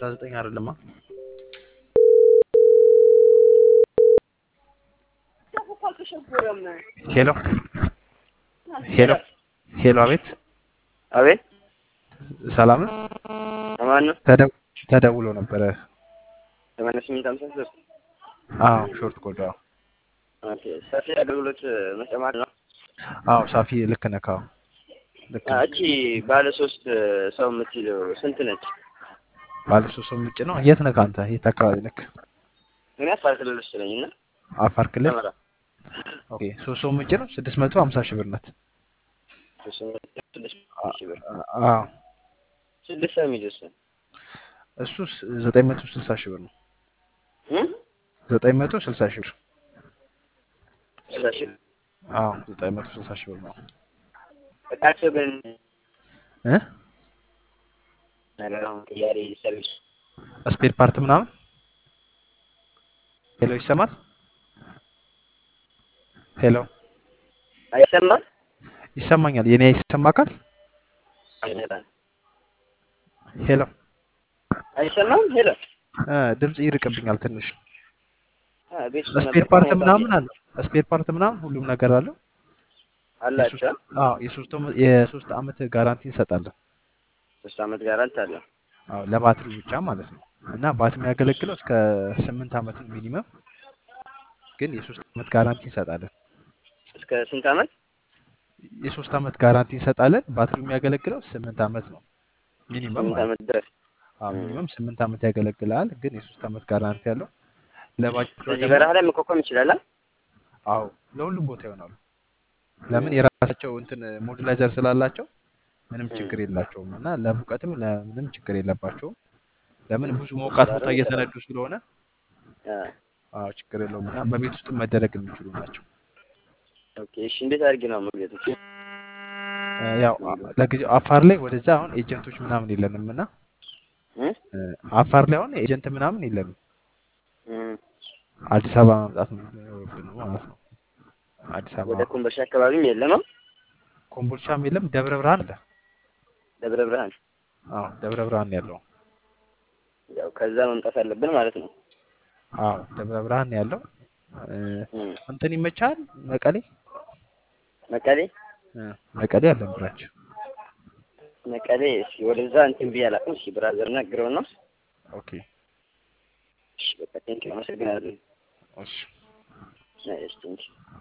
ሀምሳ ዘጠኝ አይደለማ ሄሎ ሄሎ ሄሎ አቤት አቤት ሰላም ነው ማን ነው? ተደ- ተደውሎ ነበረ ሰማንያ ስምንት ሀምሳ ሶስት አዎ ሾርት ኮድ አዎ ኦኬ። ሰፊ አገልግሎት መጨማር ነው። አዎ ሳፊ ልክ ነህ አዎ ልክ ነህ እቺ ባለ ሶስት ሰው የምትለው ስንት ነች? ባለ ሶስት ሰው ውጭ ነው የት ነህ አንተ የት አካባቢ ነህ እኔ አፋር ክልል ውስጥ ነኝ እና አፋር ክልል ሰመራ ኦኬ ሶስት ሰው ውጭ ነው ስድስት መቶ ሀምሳ ሺህ ብር ናት ስድስት ሺህ ብር አዎ ስድስት ሰው የሚይዝ እሱ እሱ ዘጠኝ መቶ ስልሳ ሺህ ብር ነው እም? ዘጠኝ መቶ ስልሳ ሺህ ብር ስልሳ ሺህ ብር። አዎ ዘጠኝ መቶ ስልሳ ሺህ ብር ነው እቃቸው ግን እ ነገር አሁን ቅያሬ ሰርቪስ ስፔር ፓርት ምናምን ሄሎ ይሰማል ሄሎ አይሰማም? ይሰማኛል የኔ ይሰማካል አይሰማም። ሄሎ አይሰማም? ሄሎ እ ድምጽ ይርቅብኛል ትንሽ አ ቤት ውስጥ ስፔር ነበር ፓርት ከመውጣቴ ምናምን አለ ስፔር ፓርት ምናምን ሁሉም ነገር አለው አላቸው። የሶስት- አዎ የሶስት ዓመት የሶስት ዓመት ጋራንቲ እንሰጣለን ሶስት አመት ጋራንት አለው። አዎ ለባትሪው ብቻ ማለት ነው እና ባትሪ የሚያገለግለው እስከ ስምንት ዓመት ነው ሚኒመም ግን የሶስት ዓመት ጋራንቲ እንሰጣለን እስከ ስንት አመት? የሶስት ዓመት ጋራንቲ እንሰጣለን ባትሪው የሚያገለግለው ስምንት ዓመት ነው ሚኒመም ስምንት ማለት ነው አመት ድረስ አዎ ሚኒመም ስምንት ዓመት ያገለግላል ግን የሶስት ዓመት ጋራንቲ ያለው ለባጃጇ ስለዚህ ደግሞ በረሃ ላይ መቋቋም ይችላል። አ? አዎ ለሁሉም ቦታ ይሆናሉ ለምን የራሳቸው እንትን ሞዱላይዘር ስላላቸው ምንም ችግር የላቸውም እና ለሙቀትም ለምንም ችግር የለባቸውም ለምን ብዙ ሞቃት ቦታ እየተነዱ ስለሆነ አ አዎ ችግር የለውም እና በቤት ውስጥ መደረግ የሚችሉ ናቸው ኦኬ። እሺ እንዴት አድርጌ ነው መግለጽ? እ ያው ለጊዜው አፋር ላይ ወደዛ አሁን ኤጀንቶች ምናምን የለንም እና እም? እ አፋር ላይ አሁን ኤጀንት ምናምን የለንም እም። አዲስ አበባ መምጣት ነው የሚኖርብን ማለት ነው አዲስ ወደ አበባ ኮምቦልቻ አካባቢም የለም። አ? ኮምቦልቻም የለም ደብረ ብርሃን አለ ደብረ ብርሃን አዎ ደብረ ብርሃን ያለው ያው ከዛ መምጣት አለብን ማለት ነው። አዎ ደብረ ብርሃን ያለው እ እም። እንትን ይመቻል መቀሌ መቀሌ እ መቀሌ አለን ብራች መቀሌ እስኪ ወደዛ እንትን ብዬ አላውቅም። እስኪ ብራዘር ነግረው ነው። ኦኬ እሺ በቃ ቴንኪው አመሰግናለሁ። እሺ እሺ ቴንኪው